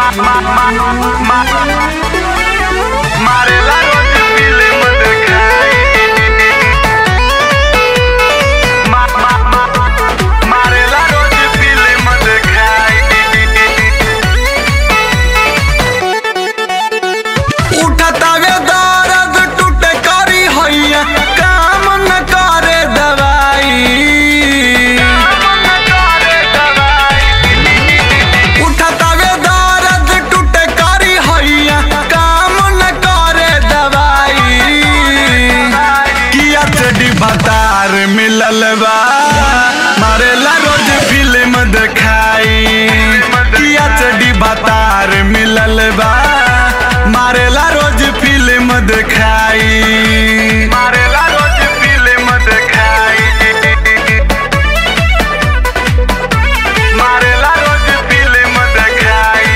मारेला रोज फिल्म देखाई मा- मा- मा- मारेला रोज फिल्म देखाई उठतावे दर्द टूटे करी हैया काम न करे दवाई उठतावे दर्द टूटे करी हैया काम न करे दवाई किया चडी भतार मिलल बा मारेला रोज फिल्म देखाई किया चडी भतार मिलल बा मारेला रोज फिल्म देखाई मारेला रोज फिल्म देखाई मारेला रोज फिल्म देखाई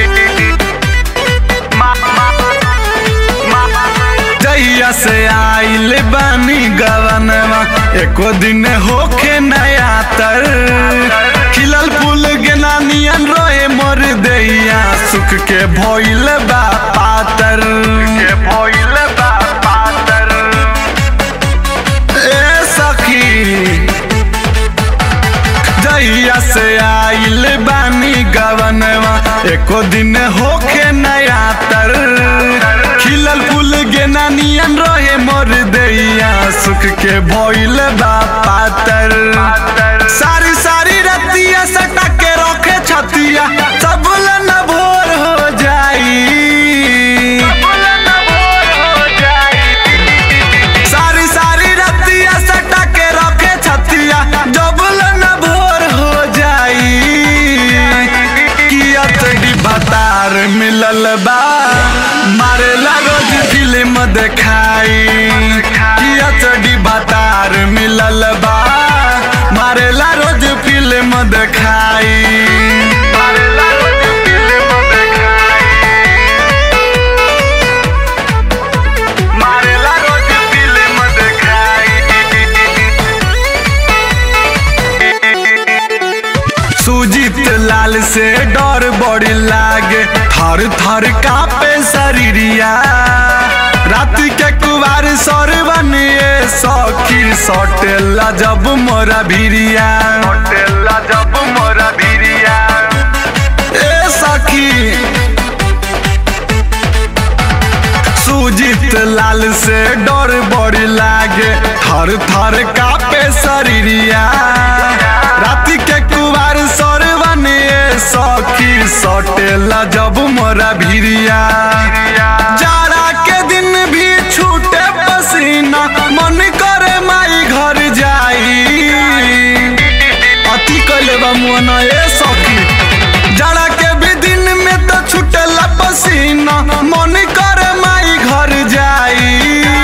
मा- मा- मा- जहिया से आइल बानी गवनवा एको दिन होखे नया तर खिलल फूल गेना नियन रोए मोर दैया सुख के भइल बा पातर के भइल बा पातर ए सखी जहिया से आइल बानी गवनवा एको दिन होखे नया तर खिलल फूल गेना नियन रहे मोर दैया सुख के भइल बा पातर सारी सारी रतिया सटा के रखे छतिया सब न भोर हो जाई सारी सारी रतिया सटा के रखे छतिया जबल न भोर हो जाई किया तड़ी भतार मिलल बा मारेला रोज फिल्म देखाई किया तड़ी भतार मिलल बा मारेला रोज फिल्म देखाई मारेला रोज फिल्म देखाई मारेला रोज फिल्म देखाई सुजीत लाल से डर बड़ी लागे थर थर कापे शरीरिया रात के कुवार सर बनिए सखी सटेला जब मोरा भिरिया होटेला जब मोरा भिरिया ए सखी सुजीत लाल से डर बड़ी लागे थर थर कापे शरीरिया राति के कुवार सर बनिए सखी सटेला जब मोरा भिरिया जाड़ा के दिन भी छूटे पसीना मन करे माई घर जाई अति कैले बा मुअना ए सखी जाड़ा के भी दिन में तो छूटेला पसीना मन करे माई घर जाई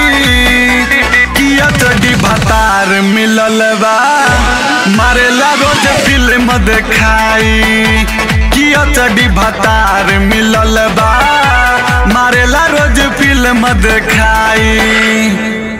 किया तड़ी भतार मिलल बा मारेला रोज फिल्म देखाई किया तड़ी भतार मिलल बा मारेला रोज फिल्म देखाई